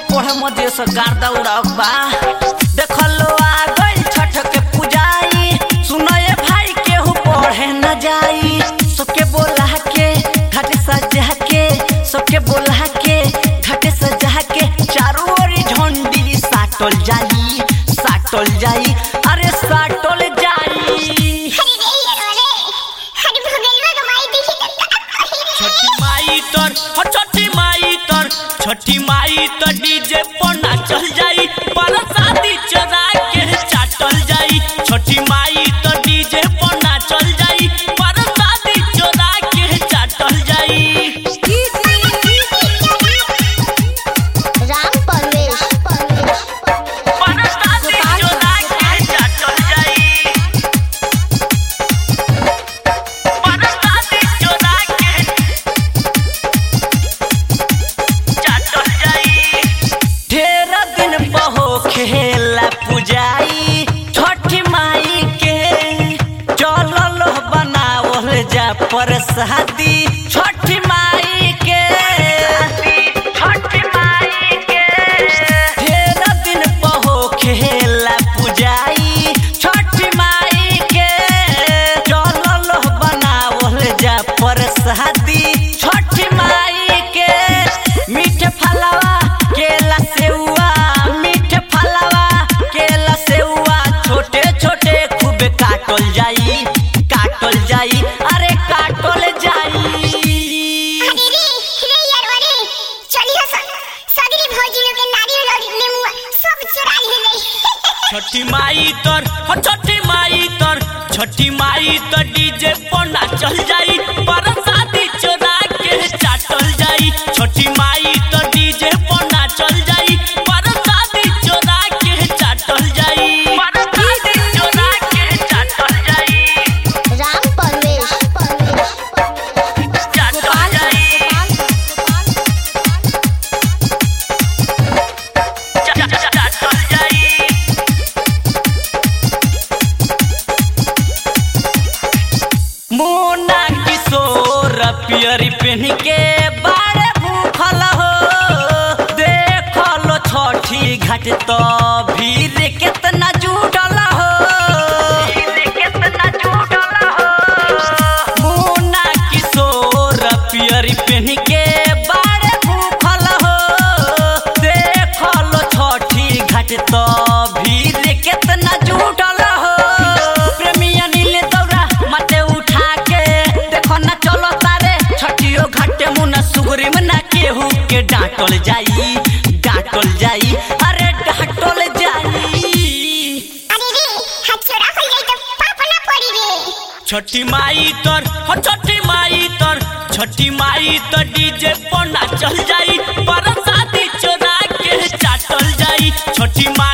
पढ़े मजे से गार्दा उड़ाक बा देखलो आ गई छठ के पूजाई सुनए भाई केहू पढ़े न जाई सबके बोला के घाट सजा के सबके बोला के घाट सजा के चारों ओरी झंडी साटल जाई साटल जाई अरे साटल जाई छठी माई तर हो छठी माई तर छठी माई तर डीजे पर नाचल जाई पर शादी चरा के चाटल जाई छठी माई तर डीजे पर नाचल जाई पर शादी चरा के चाटल जाई राम परवेश पर शादी चरा के चाटल जाई पर शादी चरा के चाटल जाई ढेर दिन बहो खेला पुजाई छठी माई के चलल बनावल जा प्रसादी छठी माई के छठी माई के ढेर दिन बहो खेला पुजाई छठी माई के चलल बनावल जा प्रसादी छठी माई के मीठ फलवा केला सेउआ मीठ फलवा केला सेउआ छोटे छोटे खूब काटल जाई काटल जाई अरे काटल जाई छठी माई तर हो छठी माई तर छठी माई तर डीजे पर नाचल जाई पर शादी चोरा के चाटल जाई छठी माई तर डीजे पर नाचल जाई पर शादी चोरा के चाटल जाई पर शादी चोरा के चाटल जाई राम परवेश चाटल जाई चा- चा- चाटल जाई मोना किशोर पियरी पहन के बाड़े भूखल हो देखलो छठी घाट तो भीड़ केतना जुटल हो मोना किशोर पियरी पहन के बाड़े भूखल हो देखलो छठी घाट तो भीड़ केतना जुटल हो प्रेमी अनिल दौरा माथे उठा के देखो ना चलो तारे छठियो घाटे मुना सुगरी में ना केहू के डांटल जाई डांटल जाई अरे डांटल जाई छठी माई तर हो छठी माई तर छठी माई तर डीजे पर नाचल जाई पर शादी चोरा के चाटल जाई छठी माई